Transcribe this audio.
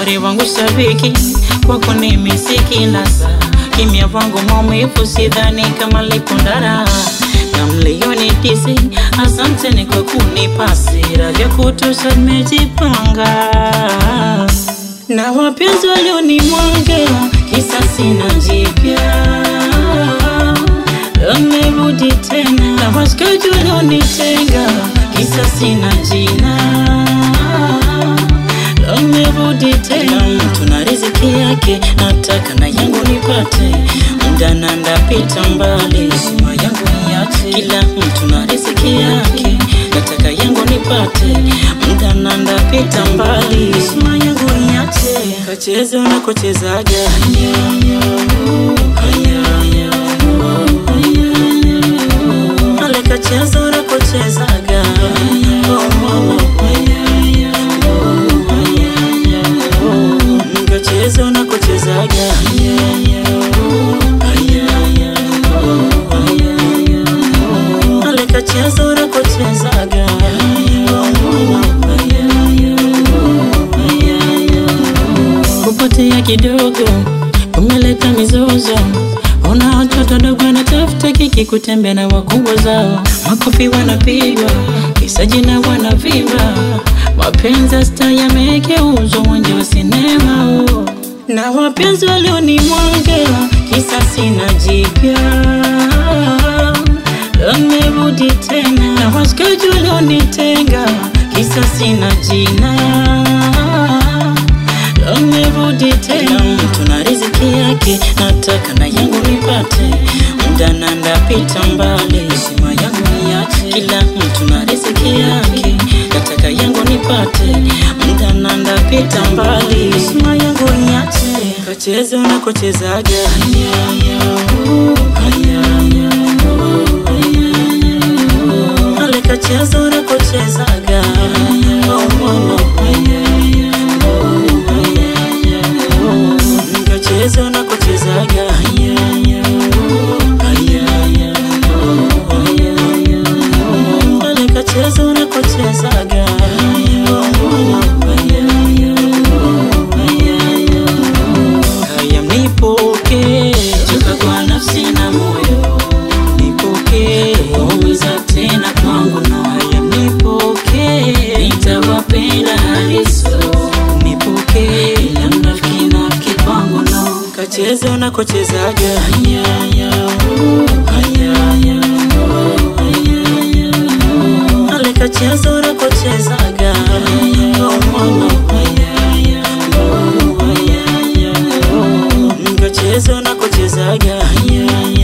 shari wangu shabiki kwako nimisiki nasa kimya vangu maumivu sidhani kama likundara na mlioni tisi asanteni kwa kunipa hasira vya kutosha nimejipanga na wapenzi walionimwaga kisa sina jipya amerudi tena na washikaji walionitenga kisa sina jina amerudi tena mtu na riziki yake nataka na yangu nipate muda na ndapita mbali sima yangu niache kila mtu na riziki yake nataka yangu nipate muda na ndapita mbali sima yangu niache kacheze unakochezaga ale kacheze unakochezaga kacheze unakochezaga ale kacheze unakochezaga kupotea kidogo umeleta mizozo Ona watoto dogo wanatafuta kiki kutembea na wakubwa zao, makofi wanapigwa, kisa jina wanavimba, mapenzi ya staa yamegeuzwa uwanja wa sinema huo. na wapenzi walionimwaga kisa sina jipya amerudi tena, na washikaji walionitenga kisa sina jina amerudi tena, mtu na riziki yake, nataka na yangu nipate, muda na ndapita mbali, sima yangu niache, kila mtu na riziki yake, nataka yangu nipate, muda na ndapita mbali, sima yangu niache, kacheze unakochezaga ale kacheze unakochezaga oh, oh, oh. Nikacheze unakochezaga Ale kacheze unakochezaga Haya mnipoke Choka kwa nafsi na moyo Nipoke Umiza tena kwangu no Haya mnipoke Nitawapenda hadiso Nipoke Ila mnafiki nafiki kwangu no Kacheze unakochezaga Ale kacheze unakochezaga Kacheze unakochezaga